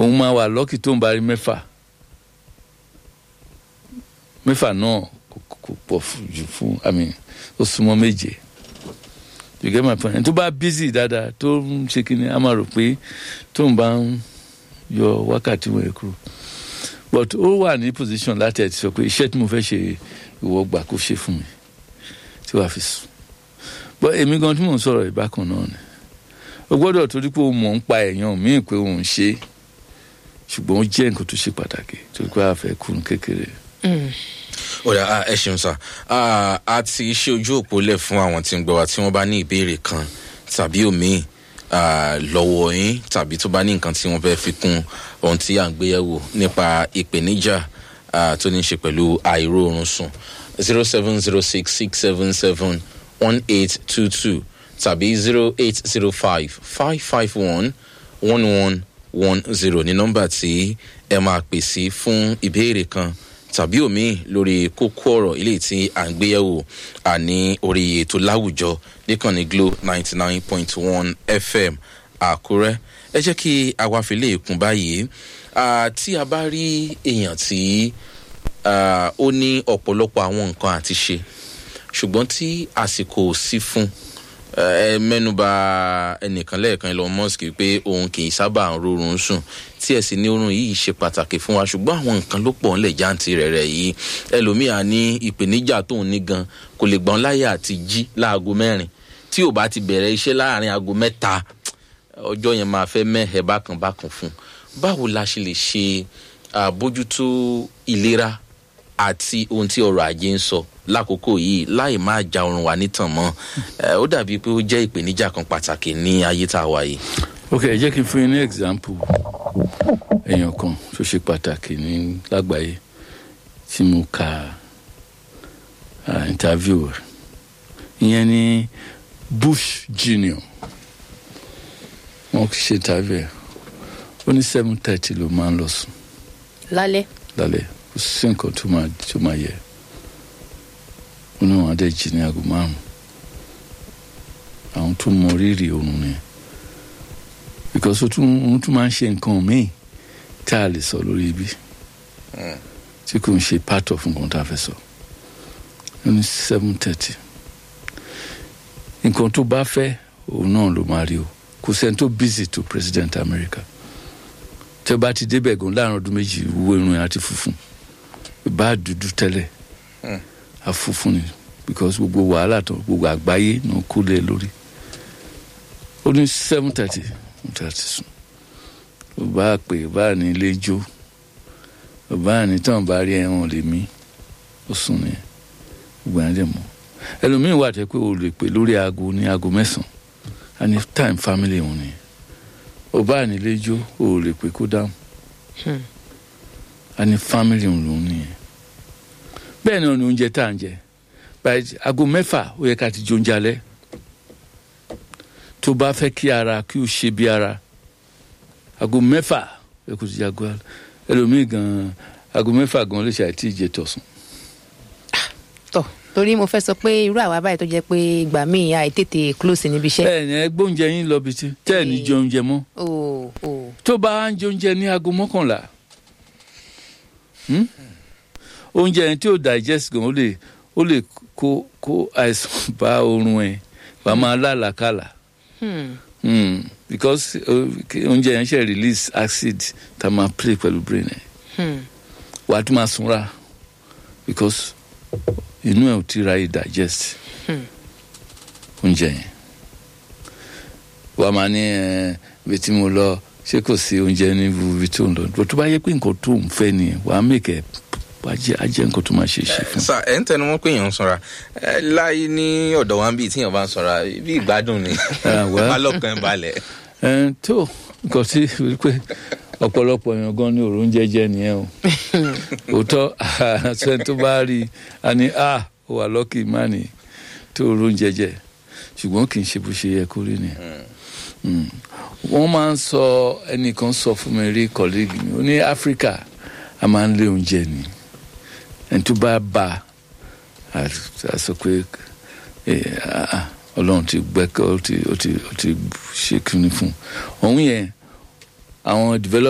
òun máa wà lọ́kì tó ń bá rí mẹ́fà mẹ́fà náà kò kò pọ̀ fún- jù fún àmì ó súnmọ́ méje you get my point ẹni tó bá busy dáadáa tó ń ṣe kí ni a máa rò pé tó ń bá ń yọ wákàtí wọn kúrò but ó wà ní position láti ẹ̀ ti sọ pé iṣẹ́ tí mo fẹ́ ṣe ìwọ gbà kó ṣe fún mi tí wàá fi sùn but èmi gan tí mò ń sọ̀rọ̀ ìbákan náà ni o gbọ́dọ̀ torí pé o mọ̀ ń pa èèyàn míì pé òun ṣe é ṣùgbọ́n ó jẹ́ nǹkan tó ṣe pàtàkì torí pé a fẹ́ kún kékeré. ọ̀rẹ́ ah, ẹ ṣeun sá Ah, a ti ṣe ojú òpó lẹ̀ fún àwọn tí ń gbọ́ wa tí wọ́n bá ní ìbéèrè kan tàbí òmíì ah, lọ́wọ́ yín tàbí tó bá ní nǹkan tí wọ́n fẹ́ fi kún ohun tí à ń gbéyẹ̀wò nípa ìpèníjà ah, tó ní í ṣe pẹ̀lú àìróorun sùn zero seven zero six six seven seven one eight two two tàbí zero eight zero five five five one one one one zero ní nọ́mbà tí ẹ máa pè sí fún ìbéèrè kan tàbí òmíì lórí kókó ọ̀rọ̀ ilé tí à ń gbéyẹ̀wò àní orí ètò láwùjọ níkànnì glo ninety nine point one fm àkúrẹ́ ẹ jẹ́ kí àwa fi lè kún báyìí Ah, tí a bá rí èèyàn tí ah, ó ní ọ̀pọ̀lọpọ̀ àwọn nǹkan àti ṣe ṣùgbọ́n tí àsìkò ò sí fún ẹ mẹ́nuba ẹnìkan lẹ́ẹ̀kan elon musk pé òun kì í sábà ń rorun sùn tí ẹ sì ní oorun yìí ṣe pàtàkì fún wa ṣùgbọ́n àwọn nǹkan ló pọ̀ ńlẹ̀ jáǹtì rẹ̀ rẹ̀ yìí ẹlòmíà ní ìpèníjà tóun ní gan kò lè gbọ́n láyé àti jí láago mẹ́rin tí ò bá ti bẹ̀rẹ̀ iṣẹ́ láàrin aago mẹ́ta ọjọ́ yẹn máa fẹ́ mẹ́hẹ̀ bákan bákan fún un báwo la ṣe lè ṣe àbójútó ìlera àti ohun tí ọrọ̀ ajé ń sọ lákòókò yìí láì má ja oorun wa nítàn mọ́ Eh, ó dàbí pé ó jẹ́ ìpèníjà kan pàtàkì ní ayé tá a wà yìí. ok ẹ jẹ́ kí n fún yín ní example èèyàn kan tó ṣe pàtàkì ní lágbàáyé tí mo ka ah, interview rẹ̀ ìyẹn ní bush junior wọ́n ṣe interview ẹ̀ ó ní seven thirty ló máa ń lọ sùn lálẹ́ lálẹ́ kò sí nǹkan tó máa tó máa yẹ ó ní wọn adé jí ní aago márùn àwọn tó mọ rírì oorun ni because ó tún ó tún máa ń ṣe nǹkan míì tá a lè sọ lórí ibi tí kò ń ṣe part of nǹkan tá a fẹ́ sọ ó ní seven thirty nǹkan tó bá fẹ́ òun náà ló máa rí o kò sẹ́ni tó busy to president America tẹ bá ti débẹ̀ gan láàrin ọdún méjì wo irun yẹn àti funfun bá dúdú tẹ́lẹ̀ àfunfun ni because gbogbo wàhálà tó gbogbo àgbáyé náà kó lé lórí ó ní seven thirty thirty sùn ó bá pè bá ní ilé jó ó bá ní tán bá rí ẹ̀wọ̀n lè mí ó sùn ní gbogbo yẹn dẹ̀ mọ́ ẹlòmíín wà tẹ́ pé o lè pè lórí aago ní aago mẹ́sàn-án a ní time family òun nìyẹn ó bá ní ilé jó o lè pè kó dáhùn a ní family òun lòun nìyẹn bẹ́ẹ̀ náà ni oúnjẹ tá à ń jẹ báyìí aago mẹ́fà ó yẹ ká ti jẹ oúnjẹ alẹ́ tó bá fẹ́ kí ara kí o ṣe bí ara aago mẹ́fà ẹ kò ti jẹ aago alẹ́ ẹlòmíì gan aago mẹ́fà gan lè ṣe àìtí ìjẹ tọ̀sán. tọ torí mo fẹ́ sọ pé irú àwa báyìí tó jẹ́ pé ìgbà míì àìtètè close níbi iṣẹ́. ẹ ẹ gbóúnjẹ yín lọ bí tí tẹ́ ẹ̀ ní jẹ oúnjẹ mọ́ o o tó bá ń jẹ oúnjẹ ní aago mọ́kànlá hmm? oúnjẹ yẹn tí ó digest gan ó lè ó lè kó kó àìsàn bá oorun ẹ wàá máa lálàkàlà hmm. hmm. because uh, kí oúnjẹ yẹn ṣe release acid tá a máa play pẹ̀lú brain ẹ Hmm. wàá tún máa sunra because inú ẹ ò ti ra digest Hmm. oúnjẹ yẹn wàá máa ní ẹ ibi tí mo lọ ṣé kò sí oúnjẹ ní ibi tó ń lọ bó tó bá yẹ pé nǹkan tó ń fẹ́ nìyẹn wàá mèkẹ́ ajẹ́ ajẹ́ nǹkan tó máa ṣe é ṣe fún sà ẹ ń tẹnu mọ́ pé èèyàn ń sanra ẹ láyé ní ọ̀dọ̀ wa ń bí tíyàn bá ń sanra bí ìgbádùn ni Ah, well. alọ́kàn ẹ̀ balẹ̀. ẹ tó nǹkan tí wípé ọ̀pọ̀lọpọ̀ èèyàn gan ní òórùn jẹ́jẹ́ nìyẹn o òótọ́ àṣẹ tó bá rí i a ní a ó wà lọ́kì mánì tó òórùn jẹ́jẹ́ ṣùgbọ́n kì í ṣe bó ṣe yẹ kó rí nìyẹn Mm. wọ́n máa ń sọ ẹnìkan sọ fún mi rí colleague mi ó ní áfíríkà a máa ń lé oúnjẹ ni ẹni tó bá bá a a sọ pé eh, ah, ah, ọlọ́run ti gbẹ́kọ̀ ó ti ó ti ó ti ṣe kíni fún un òun yẹn àwọn develop.